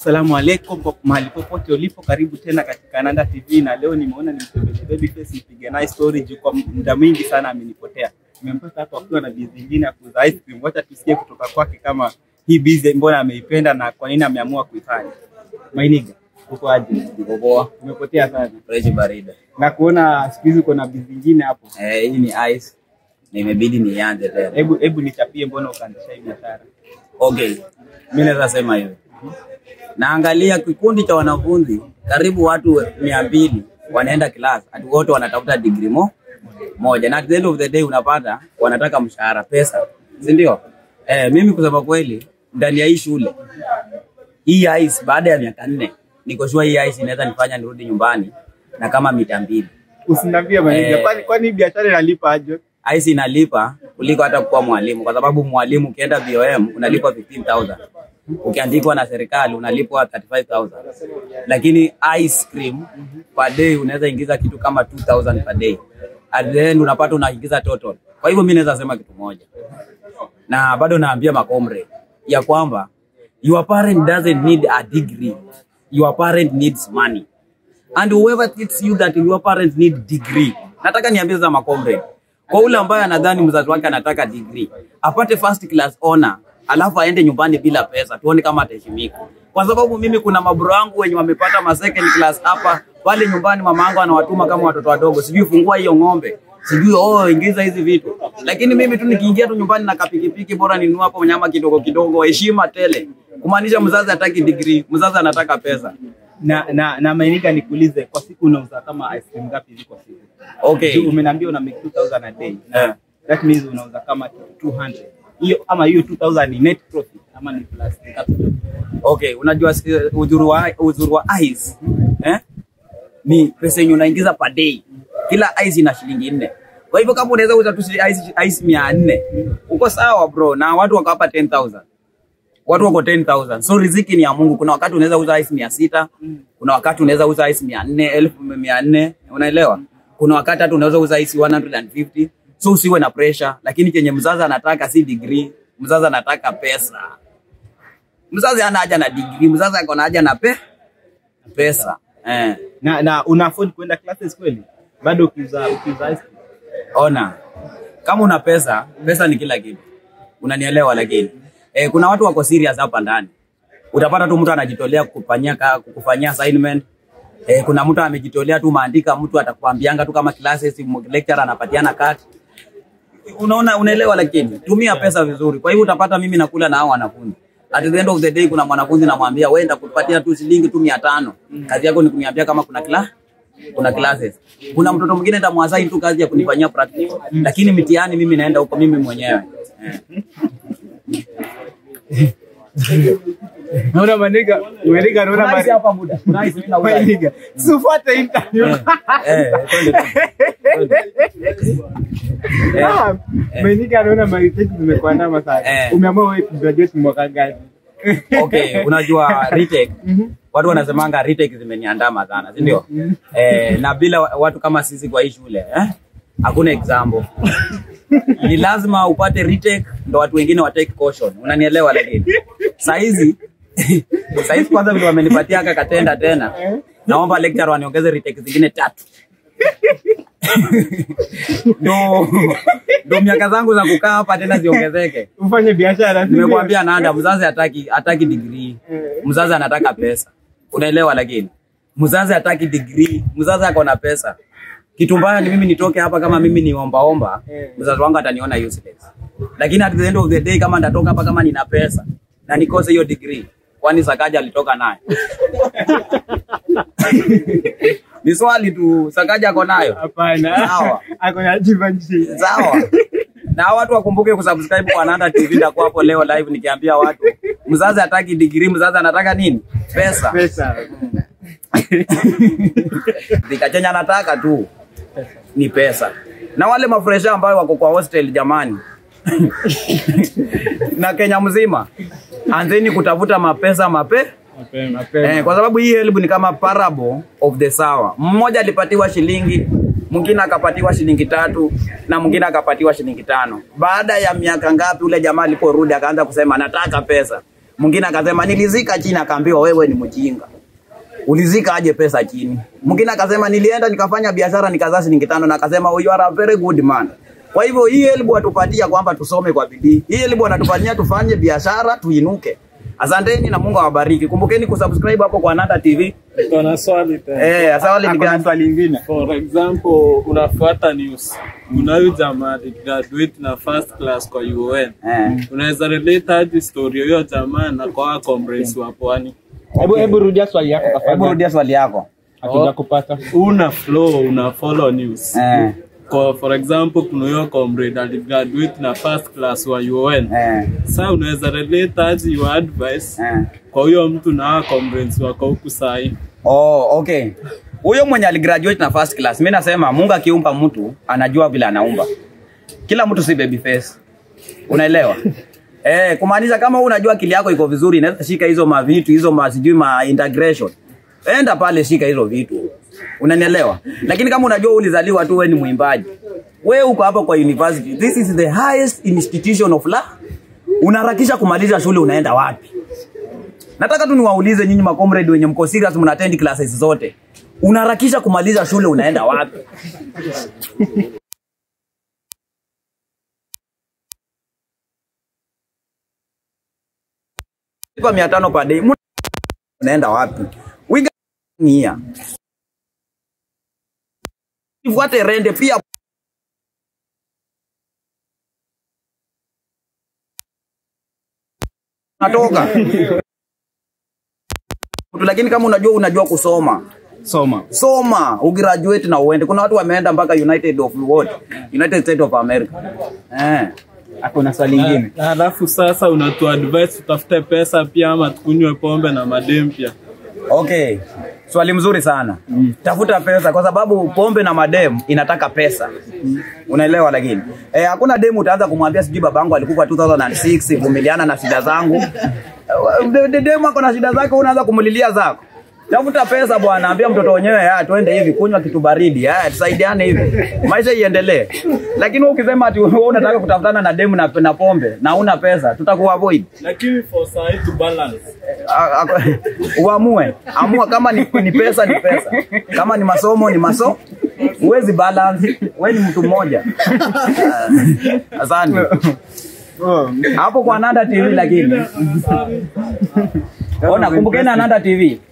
Assalamu alaikum kwa mahali popote ulipo, karibu tena katika Nanda TV, na leo nimeona nimtembelea Babyface nipige naye story juu kwa muda mwingi sana amenipotea. Nimempata hapo akiwa na bizi nyingine ya kuuza ice cream. Wacha tusikie kutoka kwake kama hii bizi mbona ameipenda na kwa nini ameamua kuifanya. Mainiga, uko aje? Niko poa. Umepotea sana Fresh barida. na kuona siku hizi uko na bizi nyingine hapo. Eh, hii ni ice. Na imebidi nianze tena. Hebu hebu nichapie, mbona ukaanzisha hii biashara? Okay. Mimi naweza sema hivi. Naangalia kikundi cha wanafunzi karibu watu mia mbili wanaenda class, ati wote wanatafuta degree mo moja, na at the end of the day unapata wanataka mshahara, pesa, si ndio? Eh, mimi kusema kweli, ndani ya hii shule hii ice, baada ya miaka nne niko sure hii ice inaweza nifanya nirudi nyumbani na kama mita mbili. Usiniambie Mainiga, Eh. kwani kwani hii biashara inalipa aje? ICE inalipa kuliko hata kuwa mwalimu, kwa sababu mwalimu ukienda VOM unalipwa 15000 ukiandikwa na serikali unalipwa 35000 lakini ice cream per day unaweza ingiza kitu kama 2000 per day, at the end unapata unaingiza total. Kwa hivyo mimi naweza sema kitu moja, na bado naambia makomre ya kwamba your parent doesn't need a degree, your parent needs money and whoever teaches you that your parents need degree. Nataka niambie za makomre kwa ule ambaye anadhani mzazi wake anataka degree apate first class honor, alafu aende nyumbani bila pesa, tuone kama ataheshimika. Kwa sababu mimi kuna mabro wangu wenye wamepata ma second class hapa pale nyumbani, mama yangu anawatuma kama watoto wadogo, sijui fungua hiyo ng'ombe, sijui oh, ingiza hizi vitu, lakini mimi tu nikiingia tu nyumbani na kapikipiki, bora ninunue hapo nyama kidogo kidogo, heshima tele, kumaanisha mzazi hataki degree, mzazi anataka pesa. na na na Mainiga, nikuulize, kwa siku unauza kama ice cream ngapi hivi kwa siku? Okay. Juu umeniambia una make 2000 a day. Eh. That means unauza kama 200. Hiyo ama hiyo 2000 ni net profit ama ni plus capital? Okay, unajua si- uzuri wa uzuri wa ice eh? Ni pesa yenye unaingiza per day. Kila ice ina shilingi nne. Kwa hivyo kama unaweza uza tu ice, ice mia nne uko sawa bro, na watu wako hapa 10000 watu wako 10000 so riziki ni ya Mungu. Kuna wakati unaweza uza ice mia sita kuna wakati unaweza uza ice mia nne elfu mia nne unaelewa? Kuna wakati hata unaweza uza ice 150 so usiwe na pressure, lakini chenye mzazi anataka si degree, mzazi anataka pesa. Mzazi hana haja na degree, mzazi ako na haja na pe pesa eh. Na na una afford kwenda classes kweli? Bado ukiuza ukiuza ice cream. Ona, kama una pesa, pesa ni kila kitu, unanielewa? Lakini eh, kuna watu wako serious hapa ndani. Utapata tu mtu anajitolea kukufanyia ka- kukufanyia assignment eh, kuna mtu amejitolea tu maandika, mtu atakwambianga tu kama classes, m- lecturer anapatiana kati unaona unaelewa, lakini tumia pesa vizuri. Kwa hivyo utapata mimi nakula na hao wanafunzi. At the end of the day kuna mwanafunzi namwambia wewe nitakupatia tu shilingi tu 500. Kazi yako ni kuniambia kama kuna kila kuna classes. Kuna mtoto mwingine nitamwassign tu kazi ya kunifanyia practical. Lakini mitihani mimi naenda huko mimi mwenyewe. Eh. Naona Mainiga, Mainiga naona Kuna hizi Mainiga. hapa muda. Kuna hizi mimi nauza. Mainiga. Sifuate interview. Eh, eh, twende tu. Twende. Ah, Mainiga anaona marifiki zimekuandama sana. Eh. Umeamua wewe kugraduate mwaka gani? Okay, unajua retake watu wanasemanga retake zimeniandama sana, si ndio? Eh, na bila wa- watu kama sisi kwa hii shule eh, hakuna example. Ni lazima upate retake ndo watu wengine wa take caution, unanielewa? Lakini saa hizi saa hizi kwanza vile wamenipatia aka katenda tena, naomba lecturer waniongeze retake zingine tatu ndo ndo miaka zangu za kukaa hapa tena ziongezeke. Ufanye biashara. si ndio? Nimekwambia Nanda, mzazi hataki hataki degree, mzazi anataka pesa, unaelewa? Lakini mzazi hataki degree, mzazi ako na pesa. Kitu mbaya ni mimi nitoke hapa kama mimi ni ombaomba, mzazi wangu ataniona useless. Lakini at the end of the day, kama nitatoka hapa kama nina pesa na nikose hiyo degree, kwani Sakaja alitoka nayo? ni swali tu, Sakaja ako nayo? Hapana. Sawa. Ako na jivanji. Sawa. Na watu wakumbuke kusubscribe kwa Nanda TV ndakuwa hapo leo live nikiambia watu mzazi hataki degree, mzazi anataka nini? Pesa. Pesa. Vikachenya anataka tu ni pesa. Na wale mafresha ambayo wako kwa hostel jamani. na Kenya mzima anzeni kutafuta mapesa mape Mapema, mapema. Eh, kwa sababu hii help ni kama parable of the sower. Mmoja alipatiwa shilingi, mwingine akapatiwa shilingi tatu na mwingine akapatiwa shilingi tano. Baada ya miaka ngapi, ule jamaa aliporudi akaanza kusema nataka pesa. mwingine akasema nilizika chini akaambiwa wewe ni mjinga ulizika aje pesa chini mwingine akasema nilienda nikafanya biashara nikazaa shilingi tano na akasema oh, you are a very good man kwa hivyo hii elimu atupatia kwamba tusome kwa bidii hii elimu anatufanyia tufanye biashara tuinuke asanteni na mungu awabariki kumbukeni kusubscribe hapo kwa nanda tv Niko na swali tena. eh asawali ni Ako na gani swali lingine. For example, unafuata news. Unayo jamaa graduate na first class kwa UN. eh Unaweza relate aje story hiyo jamaa na kwa comrades wa pwani? Hebu hebu rudia swali yako hebu tafadhali. rudia swali yako Hatuja kupata. Una flow, una follow news. eh Kwa for example, kuna hiyo comrade aligraduate na first class wa UN. eh Sasa unaweza relate aje your advice eh kwa huyo mtu na hawa comrades wako huku sahi? Oh, okay. Huyo mwenye aligraduate na first class, mimi nasema Mungu akiumba mtu anajua vile anaumba. Kila mtu si baby face. Unaelewa? Eh, kumaanisha kama wewe unajua akili yako iko vizuri, inaweza shika hizo mavitu, hizo ma sijui ma integration. Enda pale shika hizo vitu. Unanielewa? Lakini kama unajua ulizaliwa tu wewe ni mwimbaji. Wewe uko hapa kwa university. This is the highest institution of law. Unaharakisha kumaliza shule unaenda wapi? Nataka tu niwaulize nyinyi makomrade wenye mko serious mna attend classes zote. Unaharakisha kumaliza shule unaenda wapi? Lipa 500 per day. Mu- Unaenda wapi? Wiga nia. Ifuate rende pia natoka lakini kama unajua unajua kusoma Soma. soma ugraduate na uende kuna watu wameenda mpaka united of what united states of america eh. Ako na swali lingine. Na Halafu sasa unatu advise tutafute pesa pia ama tukunywe pombe na madem pia. okay swali mzuri sana mm. tafuta pesa kwa sababu pombe na madem inataka pesa mm. unaelewa lakini eh, hakuna demu utaanza kumwambia sijui babangu alikufa 2006 vumiliana na shida zangu Eh, de- de- demu ako na shida zake unaanza kumulilia zako tafuta pesa bwana ambia mtoto wenyewe "Ah, twende hivi kunywa kitu baridi ah, tusaidiane hivi maisha iendelee lakini wewe ukisema ati wewe unataka kutafutana na demu na, na pombe na una pesa tutakuavoid Lakini for sahi to balance. A- a- uamue amua kama ni, ni pesa ni pesa kama ni masomo ni masomo huwezi balance we ni mtu mmoja Ah, asante hapo kwa nanda tv lakini ona kumbukeni ananda tv